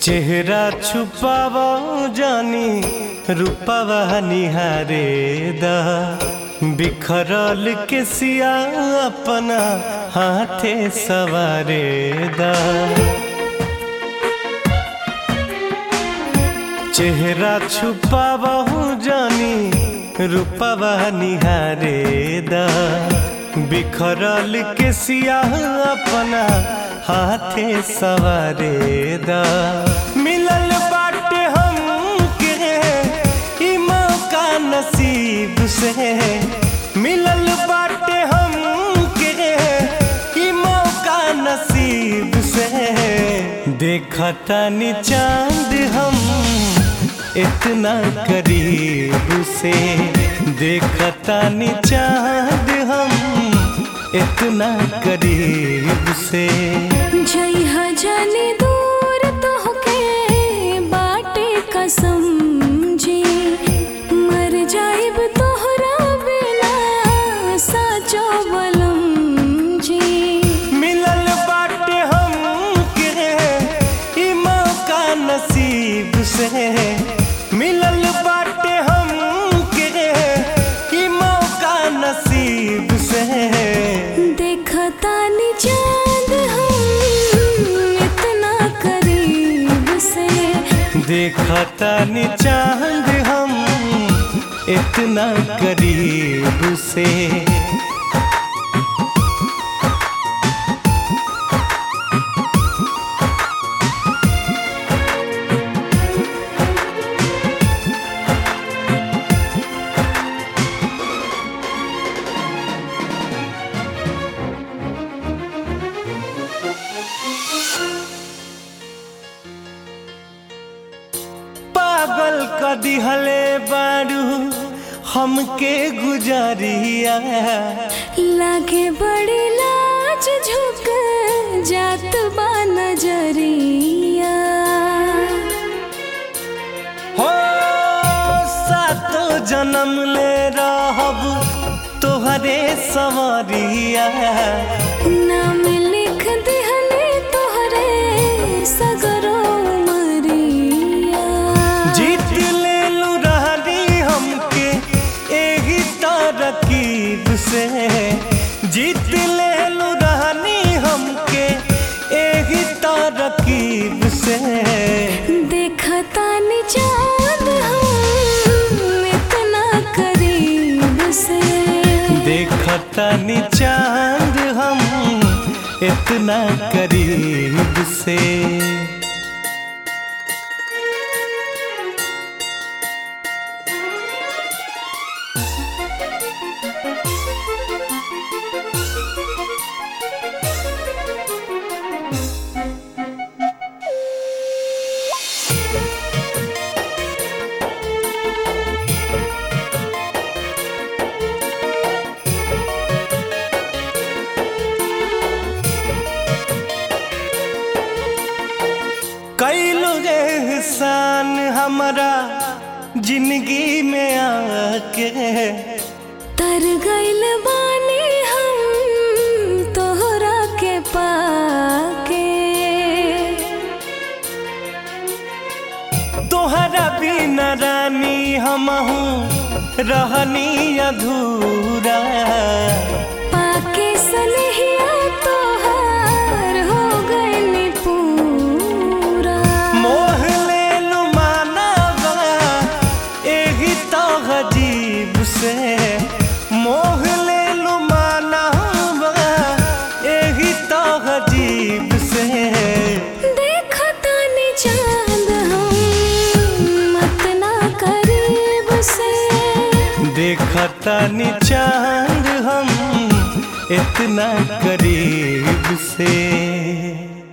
चेहरा छुपाव जानी रूपवा निहारे दा बिखरल के सिया अपना हाथे सवारे दा चेहरा छुपाव जानी रूपवा निहारे दा बिखरल के सिया अपना हाथे सवारे दा मिलल बाटे हम के ई मौका नसीब से मिलल बाटे हम के ई मौका नसीब से देखता नी चांद हम इतना करीब से देखता नी चांद हम इतना करीब से जइहा जाने दूर तोहके बाटे कसम जी मर जाइब तोहरा बिना साचो बलम जी मिलल बाटे हम के ई मौका नसीब से मिलल बाटे हम के ई मौका नसीब से देखता नी चांद हम इतना करीब से देखता नी चांद हम इतना करीब से पागल क दिहले बारू हमके गुजरिया लागे बड़ी लाज झुक जात बा नजरिया हो सातो जन्म ले रहब तोहरे सवरिया नाम लिख दिहले तोहरे सगरो मरिया जीत ले लू रहनी हमके एही तरकीब से जीत ले लू रहनी हमके एही तरकीब से देखता नी चांद हम इतना करीब से देखता नी चांद हम इतना करीब से कैलो एहसान हमारा जिंदगी में आके तर गइल बानी हम तोहरा के पाके तोहरा बिना रानी हमहू रहनी अधूरा पाके सनहिया तोहार हो गइल पूरा मोह ले लू मानवा एही तो अजीब से मोह ले लू मानवा एही तो अजीब से देखता नी चांद हम इतना करीब से देखता नी चांद हम इतना करीब से